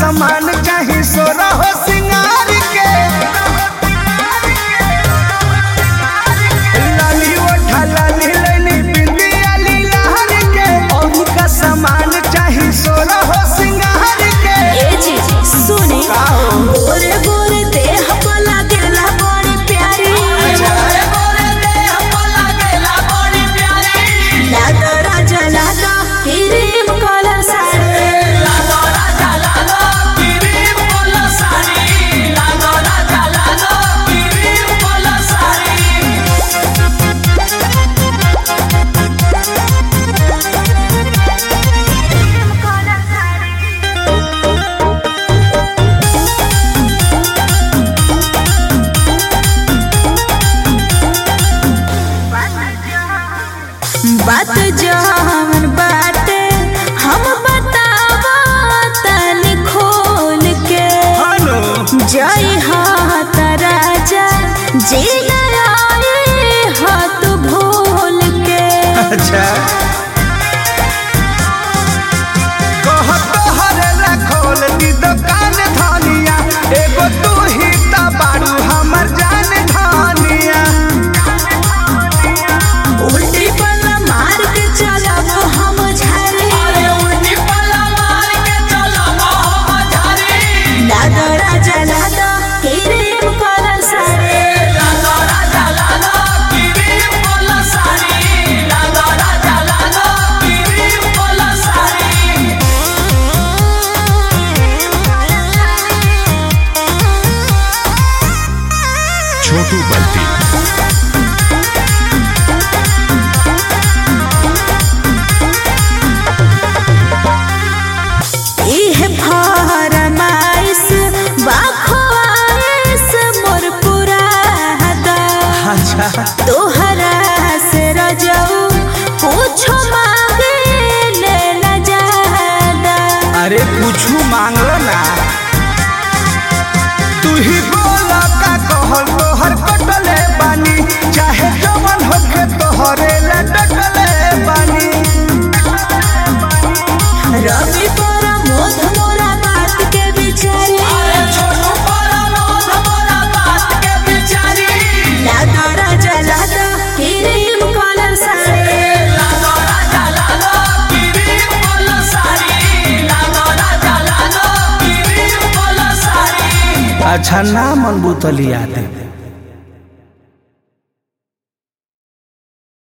सामान चाही सोना हो सिंगार के लाली ओठा लाली लैनी बिंदिया लीलार के और का सामान चाही सोना हो सिंगार के ए जी सुने गोरे गोरे देह पर लागेला बड़ी प्यारी लागा राजा लागा क्रीम कलर साड़ी बात जवन बाटे हम बतावा तनी खोल के हेलो जय हाथ राजा जी आए हाथ भूल के अच्छा कहत हरे खोल दी दुकान धनिया एगो तू ही त बारू हमर जान धनिया उल्टी पल्ला मार के चलब हम झारे लादा राजा लादा क्रीम कलर साड़ी छोटू बल्टी इह फरमाइश बाखवाइश मोर पुरादा अच्छा तोहरा से रजऊ पूछो मांगे ले न जादा अरे कुछू मांगलो ना तू ही बोला का कहल तोहर कटले बानी चाहे जवन होके तोहरे ले डटले बानी रवि पर मोध मोरा बात के बिचारी लादा राजा लादा क्रीम कलर साड़ी अच्छा ना मन बुतलिया दे